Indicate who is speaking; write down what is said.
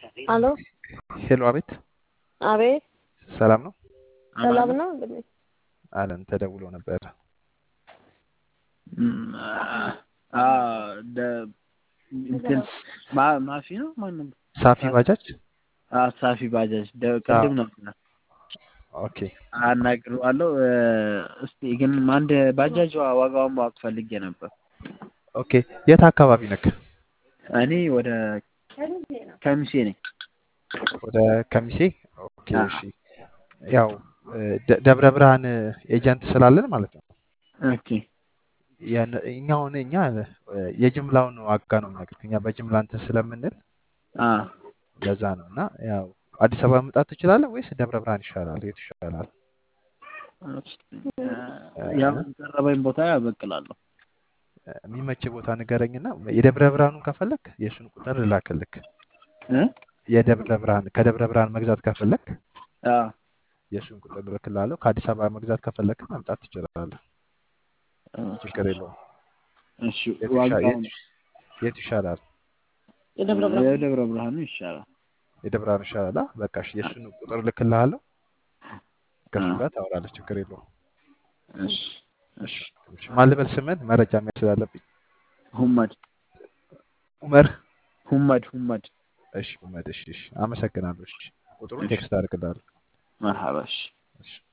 Speaker 1: አሎ
Speaker 2: ሄሎ፣ አቤት፣
Speaker 1: አቤት፣
Speaker 2: ሰላም ነው
Speaker 1: ሰላም ነው እንዴ?
Speaker 2: አለን። ተደውሎ ነበር።
Speaker 3: እንትን ማ- ማፊ ነው ማንም
Speaker 2: ሳፊ ባጃጅ።
Speaker 3: ሳፊ ባጃጅ ደ- ቅድም ነበር
Speaker 2: ኦኬ፣
Speaker 3: አናግረዋለሁ። እስቲ ግን አንድ ባጃጅ ዋ- ዋጋውን ማወቅ ፈልጌ ነበር።
Speaker 2: ኦኬ። የት አካባቢ ነክ?
Speaker 3: እኔ ወደ ከሚሴ ነኝ።
Speaker 2: ወደ ከሚሴ። ኦኬ፣
Speaker 3: አዎ።
Speaker 2: እሺ። ያው ደ- ደብረ ብርሃን ኤጀንት ስላለን ማለት ነው።
Speaker 3: ኦኬ
Speaker 2: ያን- እኛ አሁን እኛ የጅምላውን ዋጋ ነው የምነግርህ። እኛ በጅምላ እንትን ስለምንል
Speaker 3: አ
Speaker 2: ለዛ ነው። እና ያው አዲስ አበባ መምጣት ትችላለህ ወይስ ደብረ ብርሃን ይሻላል? የቱ ይሻላል?
Speaker 3: ያው የቀረበኝ ቦታ ያበቅላለሁ።
Speaker 2: የሚመች ቦታ ንገረኝና የደብረ ብርሃኑን ከፈለክ የእሱን ቁጥር ልላክልክ።
Speaker 3: እ?
Speaker 2: የደብረ ብርሃን ከደብረ ብርሃን መግዛት ከፈለክ
Speaker 3: አ
Speaker 2: የእሱን ቁጥር ልልክልሃለሁ። ከአዲስ አበባ መግዛት ከፈለክ መምጣት ትችላለህ። ችግር የለውም።
Speaker 3: እሺ
Speaker 2: የቱ ይሻ-
Speaker 3: ዋጋውን
Speaker 2: የቱ- የቱ ይሻላል?
Speaker 1: የደብረ ብርሃን
Speaker 3: የደብረ ብርሃኑ ይሻላል።
Speaker 2: የደብረ ብርሃኑ ይሻላል። አ? በቃ እሺ፣ የእሱን ቁጥር ልክልሃለሁ። ከእሱ
Speaker 3: አ
Speaker 2: ጋር ታወራለህ። ችግር የለውም።
Speaker 3: እሺ እሺ
Speaker 2: እሺ፣ ማን ልበል ስምህን? መረጃ መያዝ ስላለብኝ።
Speaker 3: ሁመድ
Speaker 2: ኡመር።
Speaker 3: ሁመድ ሁመድ
Speaker 2: እሺ፣ ኡመድ። እሺ፣ እሺ፣ አመሰግናለሁ። እሺ፣ ቁጥሩን
Speaker 3: እሺ
Speaker 2: ቴክስት አድርግልሃለሁ።
Speaker 3: መርሐባ እሺ
Speaker 2: እሺ